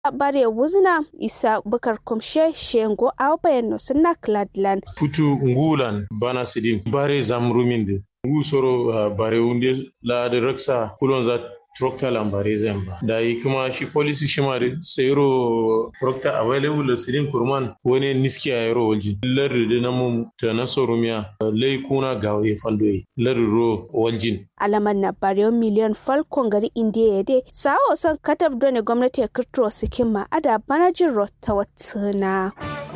bare wuzna isa bukar kumshe shengo aw bayanno sunna cladland futu ngulan bana sidin bare zamruminde ngu soro uh, bare wunde la de raksa kulon za trokta lambare zamba da yi kuma shi policy shi ma sayro trokta available sidin kurman wani niski a yaro walji lardi da namun ta na sorumiya lai kuna ga ya faldoye lardi ro waljin alaman na bariyon miliyan falkon gari indiya ya dai sawo son katab dole gwamnati ya kirtiro sikin ma ada banajin rota watsuna.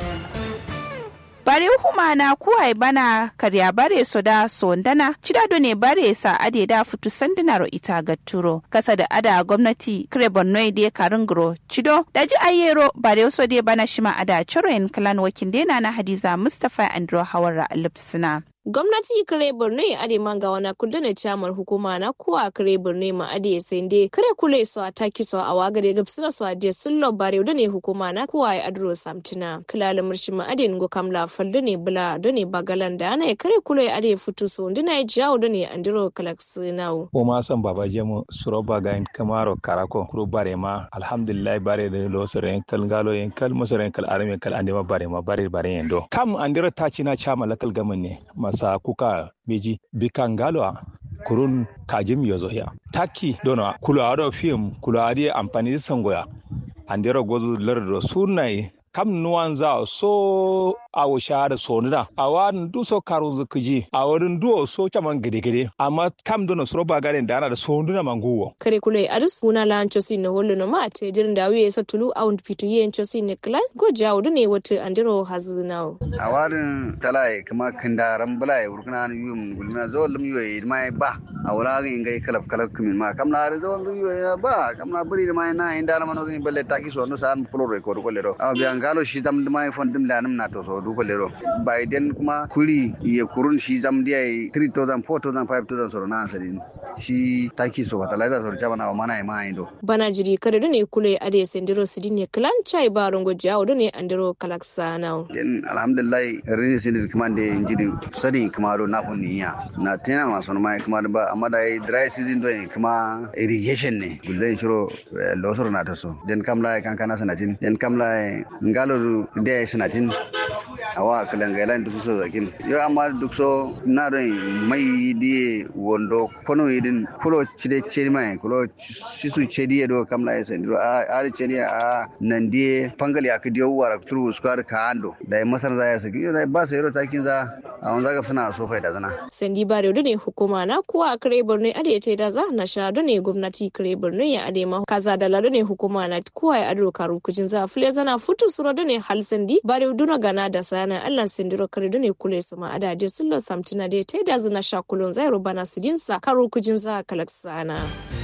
bare humana kuwai bana karya bare so da sondana cidado ne bare sa ade da futu sandinaro ita gatturo kasa da ada gwamnati kire borno de karingro cido daji ayero bare so de bana shima ada choroin kalan wakin dena na hadiza mustafa andro hawara lipsina gwamnati kare borno ya ade manga wana kudu na chamar hukuma na kuwa kare borno ma ade ya sende kare kule so a taki so a wagare gabsina so a je sullo bare da ne hukuma na kuwa ya adro samtina kilala murshi ma ade ngo kamla faldo ne bula do ne bagalan da ana kare kule ade ya futu so ndina ya jawo do ne andiro kalaks nawo o ma san baba jemu suro baga en kamaro karako kuro bare ma alhamdulillah bare da lo sore en kal ngalo en kal musore en kal arme kal ande ma bare ma bare bare en do kam andiro tachi na chama lakal gaman ne masa kuka beji bikangalwa kurun kajim yozo ya taki dona kula ado film kula adi amfani sangoya andero gozu lerdo sunai kam nuwan za so awo shahada sonuna a wadin du so karo zukuji a wurin duwo so caman gede-gede amma kam dono soro ba garen da ana da sonuna manguwo kare kule aris una la anchosi na holo no ma te dirin da wiye sa tulu awun pitu ye anchosi ne klan go jawo ne wata andiro hazinawo a warin talai kuma kindaran bulai urkuna ni yum gulma zo lum yoy mai ba a wala ga ingai kalab kalab kumin ma kam na zo lum yoy ba kam na buri mai na inda na mano zin balle taki so no san pulo re ko ko lero a biyan galo shi zam mai fondim lanum na to so du ko lero biden kuma kuri ye kurun shi zam dia 3000 4000 5000 so na asalin shi taki so fertilizer so chama na mana ma indo bana jiri kare ne kule ade sendiro sidine klan chai barongo jawo ne andiro kalaksanao den alhamdulillah rini sinir kuma de injidi sadi kuma do na kunni ya na tena ma son mai kuma ba amma da dry season do kuma irrigation ne gulden shiro losoro na to so den kamla kan kana sanatin den kamla ngalo de sanatin awa kalangailan duk so zakin yo amma duk so na don mai die wondo kono idin kulo chide chedi mai kulo sisu chedi do kamla esen do a a chedi a nan die pangali akdiyo wara turu square ka ando da masar za ya saki yo ba sai ro takin za a wanda ga suna so faida zana sandi bare do ne hukuma na kuwa a kare borno ade ta da za na sha do ne gwamnati kare borno ya ade ma kaza da lado ne hukuma na kuwa ya ado karu kujin za fule zana futu suro do ne hal sandi bare duna gana da sana allah sindiro kare do ne kule su ma adaje sullo samtina de ta da zana sha kulon zai rubana sidinsa karu kujin za kalaksana.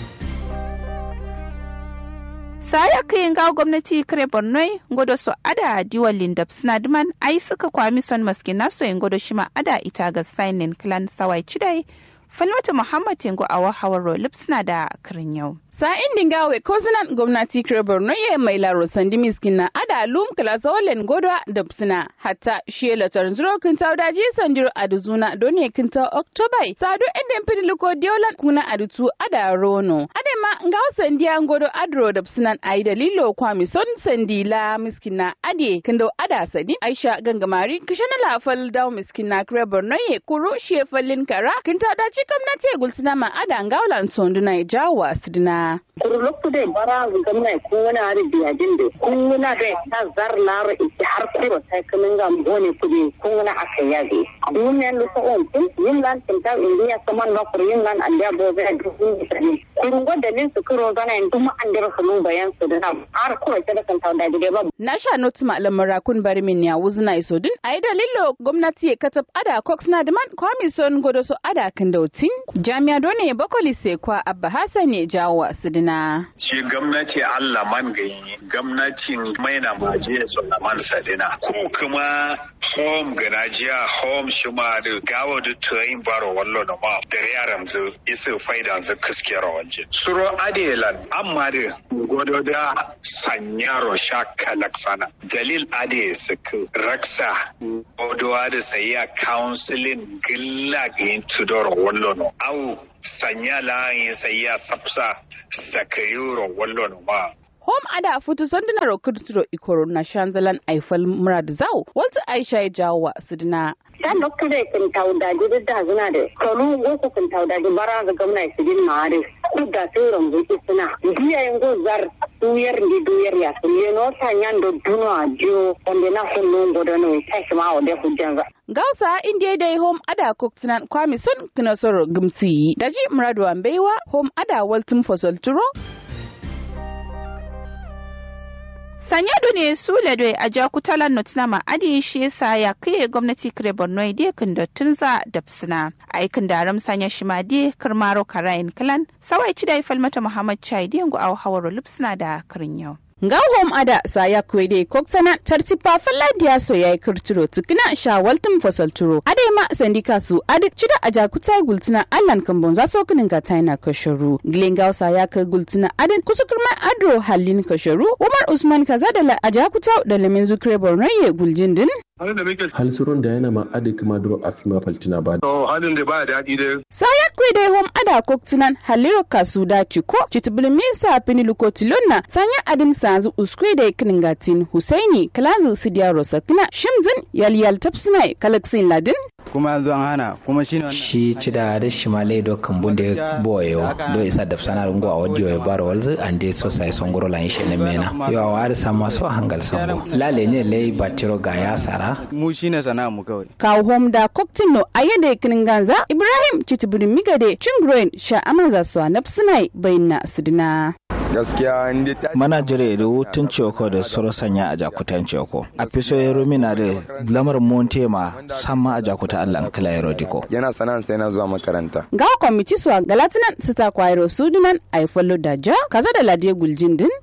saya kayin ga gwamnati kare borno ngodo so ada diwal lindab snadman ai suka kwami son maske naso yin godo shima ada ita ga sainin clan sawai chidai falmata muhammad yango awa hawaro lipsna da kirin yau sa'in dingawe ko sunan gwamnati kire borno ya mai laro sandi miskin na ada lum kala zawalen godwa da suna hatta shi latar zuro kinta daji sandiro aduzuna doni kinta oktobai sadu enden piniliko diolan kuna adutu ada rono ade ma ngaw sandi an godo adro da sunan ai dalilo kwami son sandi la miskin na ade kindo ada sadi aisha gangamari kishana lafal daw miskin na kire borno ya kuru shi fallin kara kinta daji gwamnati gulsuna ma ada ngawlan sonduna jawa sidina kurulukku de bara gamna ko wani ari biya dinde kun wani da ta zar laro ita har kuro sai kamin ga bone kudi kun wani aka yabe dun yan lu so on tin yin lan tin ta indiya kaman ba kur yin lan anda bo ga dun ni kun go da nin su kuro zana in kuma an dira su bayan su da har kuro ta da kan ta da gide ba na sha notu malamin rakun bari min ya wuzna iso din ai dalilo gwamnati ya katab ada cox na da man kwami son godo so ada kan dautin jami'a dole bakoli sai kwa abba hasan ne jawo sidina. Shi gwamnati Allah man gayi gwamnatin maina maje su na man sadina. Ko kuma home ganajiya home shima da gawo da tuyin baro wallo na ma da yaran zu isu faida zu kuskiyar wanje. Suro adelan amma da godo da sanyaro sha kalaksana. Dalil ade suku raksa godowa da sayiya counseling gilla gayin tudor wallo no. Au sanya layin sai ya sapsa sakayuro wallon ma hom ada futu sondina ro kirtiro ikoro na shanzalan aifal murad zau wata aisha ya jawo sidina ta dokkare kin tawdaji da da zuna da kanu go kin tawdaji bara ga gwamnati sidin mare ku da turan go suna biya yin go zar duyar ni duyar ya sun ye no sanyan do duno ajo onde na hunno godo no sai ma o de hujjanga gausa inda dai home ada koktinan kwami sun kina soro gumsi daji muradu ambeiwa home ada waltum fosol turo sanyado ne su ladoi a jakutalan notinama adi shi yasa ya kai gwamnati kire borno ide kan dottun za da psina aikin da ram sanya shi ma de kirmaro karayin kalan sawai ci da ifal mata muhammad chai de ngu au hawaro lupsina da kirin yau hom ada saya kwede koktana tartipa faladiya so yayi kirtiro tukina shawaltum fasalturo ade ma sandika su ade cida aja kutai gultina allan kambon za so kinin ga taina kasharu glengaw saya ka gultina ade kusukurma adro halin kasharu umar usman kaza da la aja kutau da lemin zukre borno ye guljindin halsurun da yana ma adi kuma duro a fima faltina ba. To halin da ba daɗi dai. Saya kwe dai hom ada koktinan haliro kasu da ciko citibulmi sa fini lukotilonna sanya adin sanzu uskwe da kinin gatin Husaini kalazu sidiya rosa kina shimzin yalyal tapsinai kalaksin ladin. kuma yanzu an hana kuma shi shi cida da shimale do kambunde boyo do isa da sana rungo a wadiyo ya baro walzu ande so sai son goro lan shi ne mena yo a wari sama so hangal sambo lale ne lei batiro ga ya sara mu shine sana mu kawai kawo hom da koktin no ayede kinin ganza ibrahim citibiri migade cingren sha amanza so nafsinai bayna sidina gaskiya inda ta mana jire da wutun ceko da soro sanya a jakutan ceko a fiso ya rumina da lamar montema sama a jakuta allan kila ya rodiko yana sanan sai na zuwa makaranta ga kwamiti su a galatinan su ta kwairo sudunan a yi fallo da ja kaza da ladiya guljin din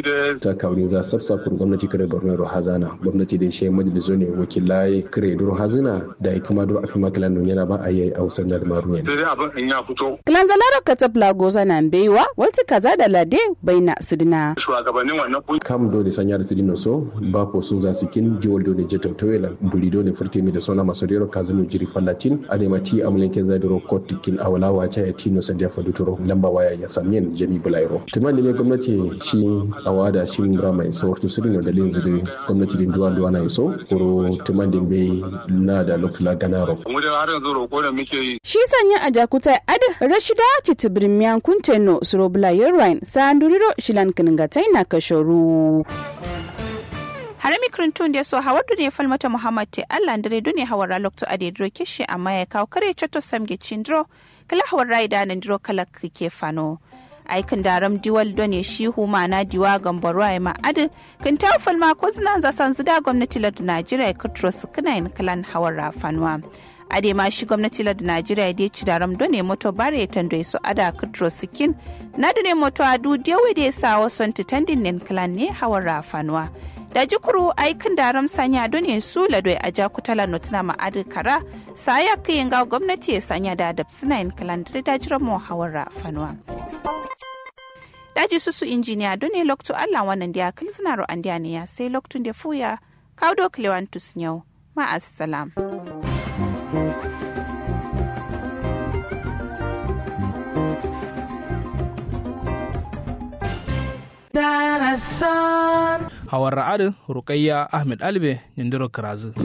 ta kaurin za sabsa kun gwamnati kare borno ro hazana gwamnati da shi majaliso ne wakilai kare duro hazina da ya kama duro afima kilan nun yana ba a yi a wasan da maru sai dai abin in ya fito kilan zalara ka tabla goza na baiwa wata kaza da lade baina sidina shugabannin wannan kungiya kam do ne sanya da sidino so ba ko sun za sikin jiwol do ne jetam toyela buli do ne furtemi da sona masodero kazinu jiri fallatin adema ti amulen ken zadiro kotikin awala wacha ya tino sandia faduturo lamba waya ya samien jami bulairo tumani me gwamnati shi awada shi brama in sawartu sidino da linzi da gwamnati din duwa duwa na iso kuro tumani be na da lokula ganaro mu da har yanzu roko da muke yi shi sanya a jakuta ad rashida citibirin miyan kunteno surobula yerwine sanduriro shilan kiningatai na kashoru harami krintun da so hawar ne falmata muhammad te allah dare dune hawar lokto ade dro kishi amma ya kawo kare chato samge chindro kala hawar raida nan dro kala kike fano aikin daram diwal done shi huma na diwa gambaro ai ma adu kin ta falma ko zina za san zida gwamnati lad najeriya kutro su kana yin kalan hawar rafanwa ade ma shi gwamnati lad najeriya dai ci daram done moto bare tando su ada kutro sikin na dune moto adu dewe da sa wasu titandin nen kalan ne hawar rafanwa da jikuru aikin daram sanya done su ladoi a jakutala notuna ma'adin kara saya kayin ga gwamnati ya sanya da adab suna yin kalandar da jiran mu hawar rafanwa daji susu injiniya done lokto allah wannan da kil suna ro an ne ya sai loktun da fuya kaudo klewantus yau ma'assalam. Hawar Ra'adu Rukayya Ahmed Albe Nindiro Kirazu.